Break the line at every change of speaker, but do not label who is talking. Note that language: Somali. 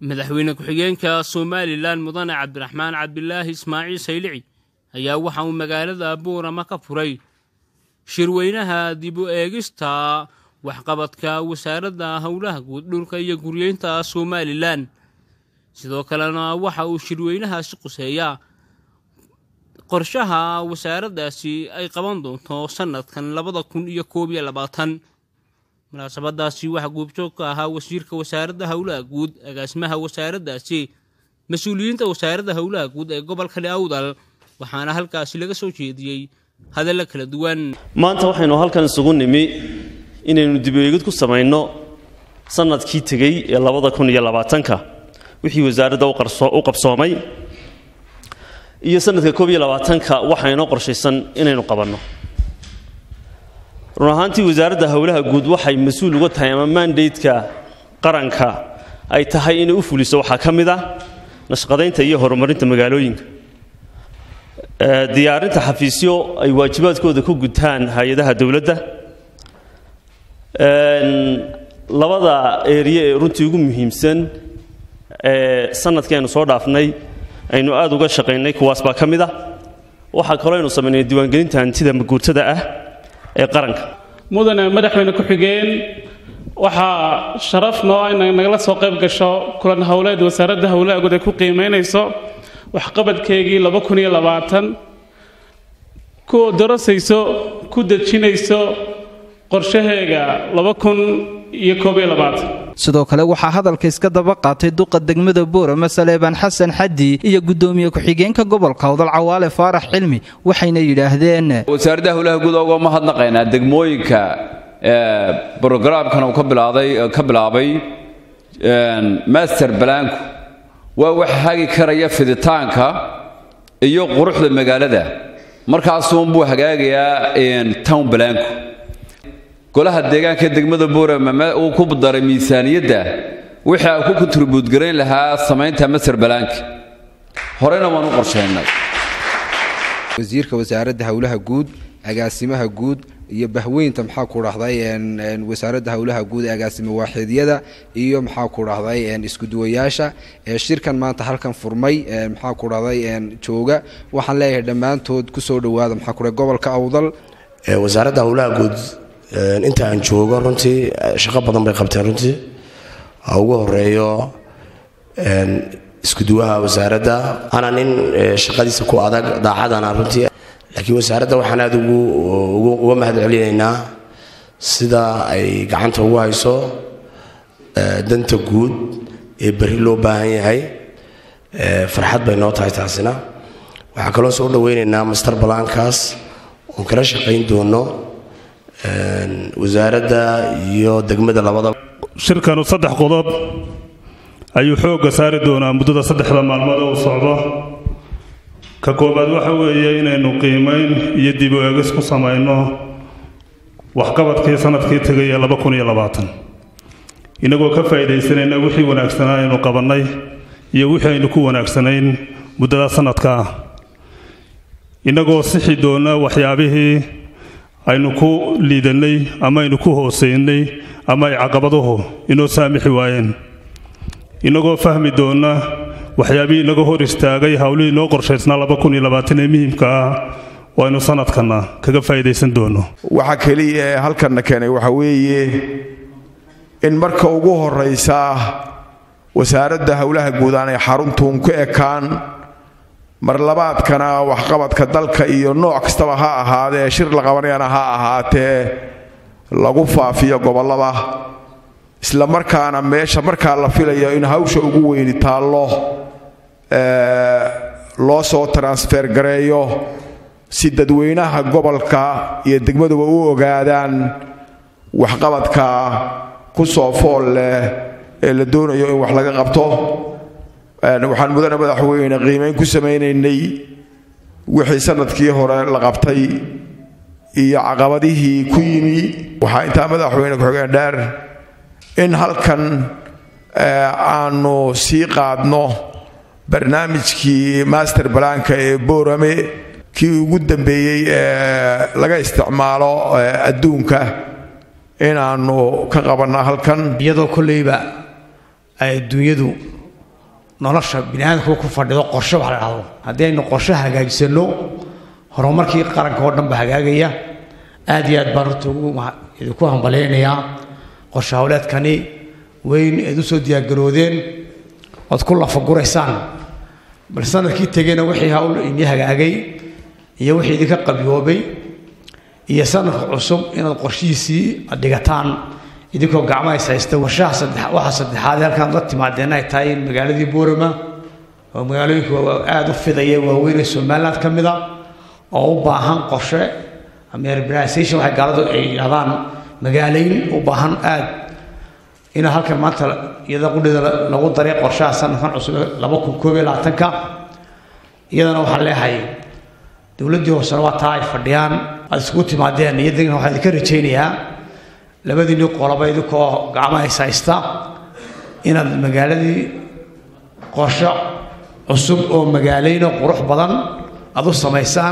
madaxweyne ku-xigeenka somalilan mudane cabdiraxmaan cabdilaahi ismaaciil saylici ayaa waxa uu magaalada buurama ka furay shirweynaha dib u eegista waxqabadka wasaaradda howlaha guud dhulka iyo guryeynta somalilan sidoo kalena waxa uu shirweynahaasi quseeyaa qorshaha wasaaraddaasi ay qaban doonto sannadkan labada kun iyo koob iyo labaatan munaasabadaasi waxaa goobjoog ka ahaa wasiirka wasaaradda howlaha guud agaasimaha wasaaraddaasi mas-uuliyiinta wasaaradda howlaha guud ee gobolka awdal waxaana halkaasi laga soo jeediyey hadalla kala duwan
maanta waxaynu halkan isugu nimi inaynu dibeegid ku samayno sannadkii tegey ee labada kun iyo labaatanka wixii wasaaradda u qabsoomay iyo sanadka koob iyo labaatanka waxaa inoo qorshaysan inaynu qabanno run ahaantii wasaaradda howlaha guud waxay mas-uul uga tahay ama mandaydka qaranka ay tahay inay u fuliso waxaa ka mid ah nashqadaynta iyo horumarinta magaalooyinka diyaarinta xafiisyo ay waajibaadkooda ku gutaan hay-adaha dowladda labada eeriye ee runtii ugu muhiimsan ee sanadkii aynu soo dhaafnay aynu aada uga shaqaynay kuwaas baa ka mid ah waxaa kaloo aynu samaynay diiwaangelinta hantida maguurtada ah ee qaranka
mudane madaxweyne ku-xigeen waxaa sharaf noo ah inay nagala soo qayb gasho kulan howleed wasaaradda howlaha guud ay ku qiimaynayso waxqabadkeygii laba kun iyo labaatan ku darasayso ku dejinayso qorshaheega laba kun iyo koob iyo labaatan
sidoo kale waxaa hadalka iska daba qaatay duqa degmada boorama saleebaan xasan xaddi iyo gudoomiye ku-xigeenka gobolka awdal cawaale faarax cilmi waxayna yidhaahdeen
wasaaradda howlaha guud uga mahadnaqaynaa degmooyinka brogaraamkan uu ka bilaabay master balaanku waa wax hagi karaya fiditaanka iyo quruxda magaalada markaasuunbuu hagaagayaa town balaanku golaha deegaanka degmada boorama uu ku daray miisaaniyadda wixii ay ku kontribuut garayn lahaa samaynta master balaanka horena waan u qorshaynay
wasiirka wasaaradda howlaha guud agaasimaha guud iyo bahweynta maxaa ku dhahday wasaaradda howlaha guud ee agaasimo waaxidyada iyo maxaa ku dhahday iskuduwayaasha ee shirkan maanta halkan furmay maxaa ku dhahday jooga waxaan leeyahay dhammaantood kusoo dhowaada maxaa ku dhahay gobolka awdal
wasaaradda howlaha guud inta aan joogo runtii shaqo badan bay qabteen runtii ha ugu horeeyo iskuduwaha wasaaradda ana nin shaqadiisa ku adag daacadana runtii laakiin wasaaradda waxaan aada uga mahad celinaynaa sida ay gacanta ugu hayso danta guud ee berri loo baahan yahay farxad bay noo tahay taasina waxaa kaloo soo dhaweynaynaa master balaankaas oon kala shaqayn doono wasaaradda iyo degmada labadaba
shirkanu saddex qodob ayuu xoogga saari doonaa muddada saddexda maalmood uu socdo ka koobaad waxa weeye inaynu qiimayn iyo dib u eegis ku samayno waxqabadkii sanadkii tegay ee laba kun iyo labaatan innagoo ka faa'iidaysanayna wixii wanaagsanaa aynu qabannay iyo wixii aynu ku wanaagsanayn muddada sanadkaa innagoo sixi doona waxyaabihii aynu ku liidannay ama aynu ku hoosaynay ama ay caqabaduhu inoo saamixi waayeen innagoo fahmi doonna waxyaabihii inaga hor istaagay howlihii noo qorshaysnaa laba kun iyo labaatan ee muhiimka ah oo aynu sanadkanna kaga faa'iidaysan doonno
waxa keliya ee halkanna keenay waxa weeye in marka ugu horraysa wasaaradda howlaha guud aanay xaruntuun ku ekaan marlabaadkana waxqabadka dalka iyo nooc kastaba ha ahaadee shir la qabanayana ha ahaatee lagu faafiyo gobollada isla markaana meesha markaa la filayo in hawsha ugu weyni taallo loo soo transfer gareeyo si dadweynaha gobolka iyo degmaduba u ogaadaan waxqabadka ku soo fool leh ee la doonayo in wax laga qabto waxaan mudane madaxweyne qiimayn ku samaynaynay wixii sanadkii hore la qabtay iyo caqabadihii ku yimi waxaa intaa madaxweyne ku-xigeen dheer in halkan aanu sii qaadno barnaamijkii master balaanka ee boorame kii ugu dambeeyey ee laga isticmaalo adduunka inaannu ka qabanno halkan
iyadoo kolleyba ay adduunyadu nolosha biniaadamku ku fadhido qorshe wax la dhahdo haddii aynu qorshe hagaajisano horumarkii qaranka oo dhan ba hagaagaya aad iyo aad baan horta ugu idinku hambalaynayaa qorshe howleedkani weyn eed u soo diyaargaroodeen ood ku lafaguraysaan bal sanadkii tegeyna wixii hawl ini hagaagay iyo wixii idinka qabyoobay iyo sanadka cusub inaad qorshihiisii dhigataan idinkoo gacmaha is haysta warshaha saddex waxa saddexaad ee halkaan la timaadeen ay tahay magaaladii boorama oo magaalooyinka aada u fidaya waaweyn ee somaliland ka mid a oo u baahan qorshe ama urbanization waxay gaaladu ay yidhahdaan magaalayn u baahan aad in halkan maanta iyada qudhida lagu daray qorshaha sanadkan cusub laba kun koob iyo labaatanka iyadana waxaan leeyahay dowladdii hoosena waa taa ay fadhiyaan aad iskugu timaadeen iyadana waxaan idinka rajaynayaa labadiinii qoloba idinkoo gacmaha is haysta inaad magaaladii qorsho cusub oo magaalayno qurux badan aad u samaysaan